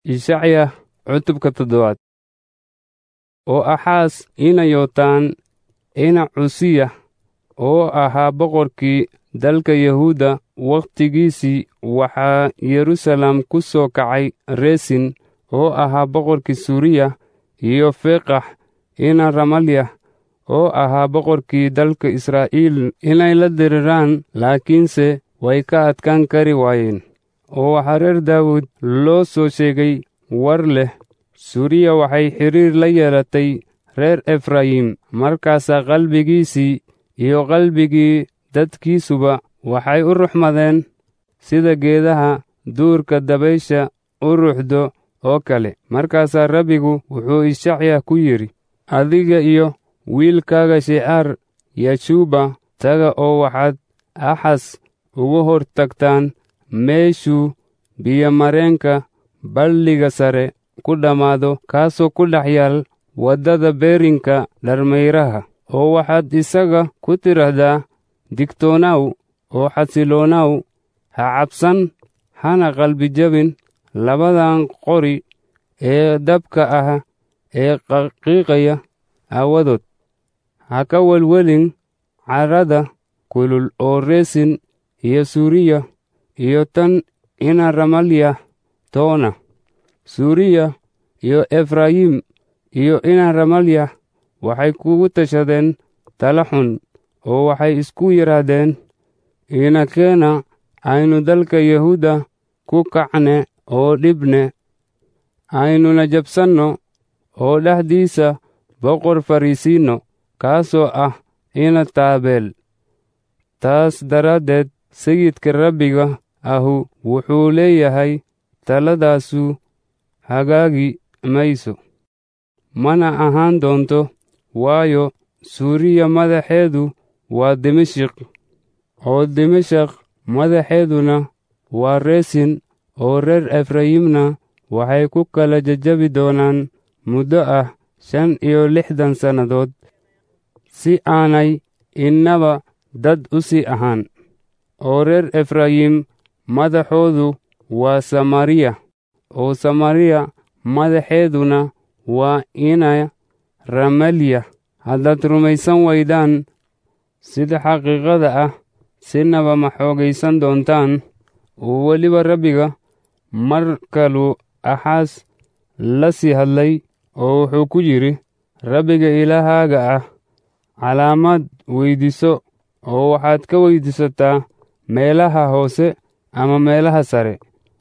ishacya cutubka toddobaad oo axaas ina yootaan ina cusiya oo ahaa boqorkii dalka yahuudda wakhtigiisii waxaa yerusalem ku soo kacay resin oo ahaa boqorkii suuriya iyo feqax ina ramalya oo ahaa boqorkii dalka israa'iil inay la diriraan laakiinse way ka adkaan kari waayeen oo waxaa reer daawud loo soo sheegay war leh suuriya waxay xidhiir la yeelatay reer efrayim markaasaa qalbigiisii iyo qalbigii dadkiisuba waxay u ruxmadeen sida geedaha duurka dabaysha u ruxdo oo kale markaasaa rabbigu wuxuu ishacya ku yidhi adiga iyo wiilkaaga shicaar yashuuba taga oo waxaad axas ugu hor tagtaan meeshuu biyomareenka balliga sare ku dhammaado kaasoo ku dhex yaal waddada beerinka dharmayraha oo waxaad isaga ku tidhaahdaa digtoonaw oo xasiloonaw ha cabsan hana qalbi jabin labadan qori ee dabka ah ee qaqiiqaya aawadood ha ka welwelin carrada kulul oo reesin iyo suuriya iyo tan ina ramalya toona suuriya iyo efrayim iyo ina ramalya waxay kugu tashadeen tala xun oo waxay isku yidhaahdeen inakeena aynu dalka yahuudda ku kacne oo dhibne aynuna jabsanno oo dhexdiisa boqor fariisiinno kaasoo ah ina taabeel taas daraaddeed sayidka rabbiga ahu wuxuu leeyahay taladaasu hagaagi mayso mana ahaan doonto waayo suuriya madaxeedu waa dimashik oo dimashak madaxeeduna waa reesin oo reer efrayimna waxay ku kala jajabi doonaan muddo ah shan iyo lixdan sannadood si aanay innaba dad u sii ahaan oo reer efrayim madaxoodu waa samariya oo samariya madaxeeduna waa ina ramalya haddaad rumaysan waydaan sida xaqiiqada ah sinaba ma xoogaysan doontaan oo weliba rabbiga mar kaluu axaas la sii hadlay oo wuxuu ku yidhi rabbiga ilaahaaga ah calaamad weyddiiso oo waxaad ka weyddiisataa meelaha hoose ama meelaha sare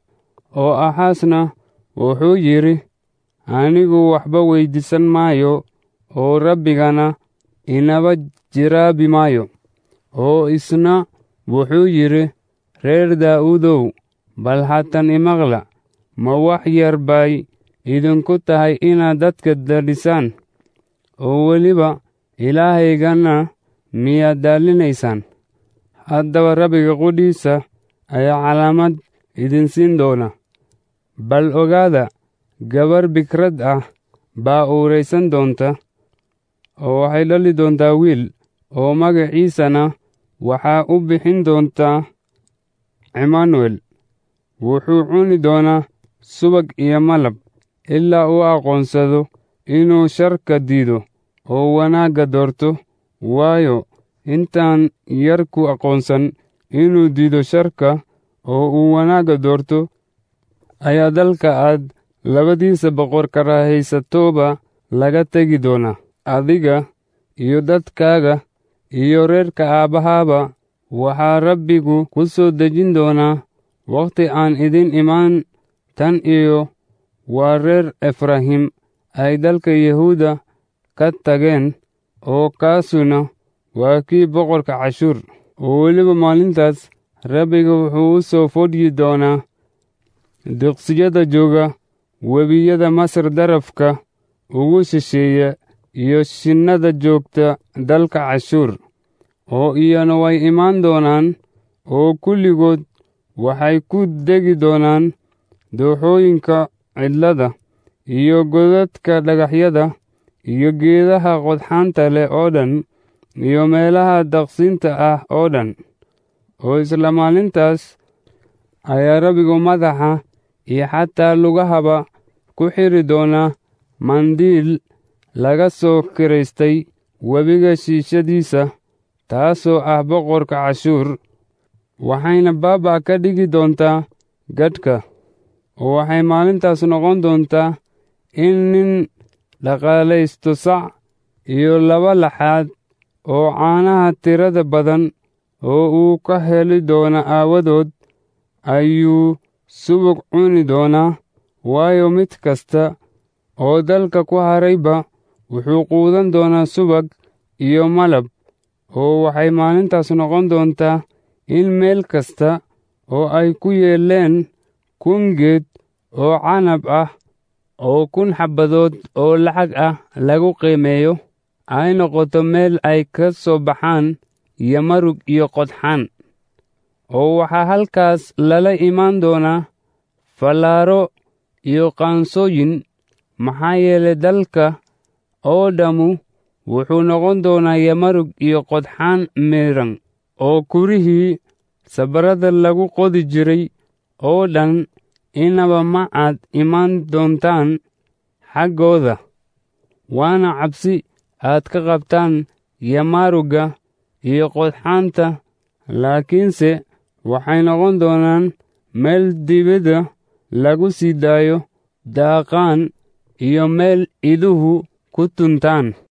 oo axaasna wuxuu yidhi anigu waxba weyddiisan maayo oo rabbigana inaba jiraabi maayo oo isna wuxuu yidhi reer daa'uudow bal haatan imaqla ma wax yar bay idinku tahay inaad dadka dadhisaan oo weliba ilaahaygana miyaad daalinaysaan haddaba rabbiga qudhiisa ayaa calaamad idin siin doona bal ogaada gabar bikrad ah baa uuraysan doonta oo waxay dhali doontaa wiil oo magaciisana waxaa u bixin doontaa cimanuel wuxuu cuni doonaa subag iyo malab ilaa uu aqoonsado inuu sharka diido oo wanaagga doorto waayo intaan yar ku aqoonsan inuu diido sharka oo uu wanaagga doorto ayaa dalka aad labadiisa boqor karahaysatooba laga tegi doonaa adiga iyo dadkaaga iyo reerka aabbahaaba waxaa rabbigu ku soo dejin doonaa wakhti aan idin imaan tan iyo waa reer efrahim ay dalka yahuuda ka tageen oo kaasuna waa kii boqorka cashuur oo weliba maalintaas rabbiga wuxuu u soo fodhyi doonaa diqsiyada jooga webiyada masar darafka ugu shisheeya iyo shinnada joogta dalka cashuur oo iyana way imaan doonaan oo kulligood waxay ku degi doonaan dooxooyinka cidlada iyo godadka dhagaxyada iyo geedaha qodxaanta leh oo dhan iyo meelaha daqsinta ah oo dhan oo isla maalintaas ayaa rabbigu madaxa iyo xataa lugahaba ku xidhi doonaa mandiil laga soo kiraystay webiga shiishadiisa taasoo ah boqorka cashuur waxayna baaba' ka dhigi doontaa gadhka oo waxay maalintaas noqon doontaa in nin dhaqaalaysto sac iyo laba laxaad oo caanaha tirada badan oo uu ka heli doono aawadood ayuu subag cuni doonaa waayo mid kasta oo dalka ku harayba wuxuu quudan doonaa subag iyo malab oo waxay maalintaas noqon doontaa in meel kasta oo ay ku yeeleen kun geed oo canab ah oo kun xabbadood oo lacag ah lagu qiimeeyo ay noqoto meel ay ka soo baxaan yamarug iyo qodxaan oo waxaa halkaas lala imaan doonaa fallaaro iyo qaansooyin maxaa yeelay dalka oo dhammu wuxuu noqon doonaa yamarug iyo qodxaan miran oo kurihii sabarada lagu qodi jiray oo dhan inaba ma aad imaan doontaan xaggooda waana cabsi aad ka qabtaan yamarugga iyo qodxaanta laakiinse waxay noqon doonaan meel dibadda lagu sii daayo daaqaan iyo meel iduhu ku tuntaan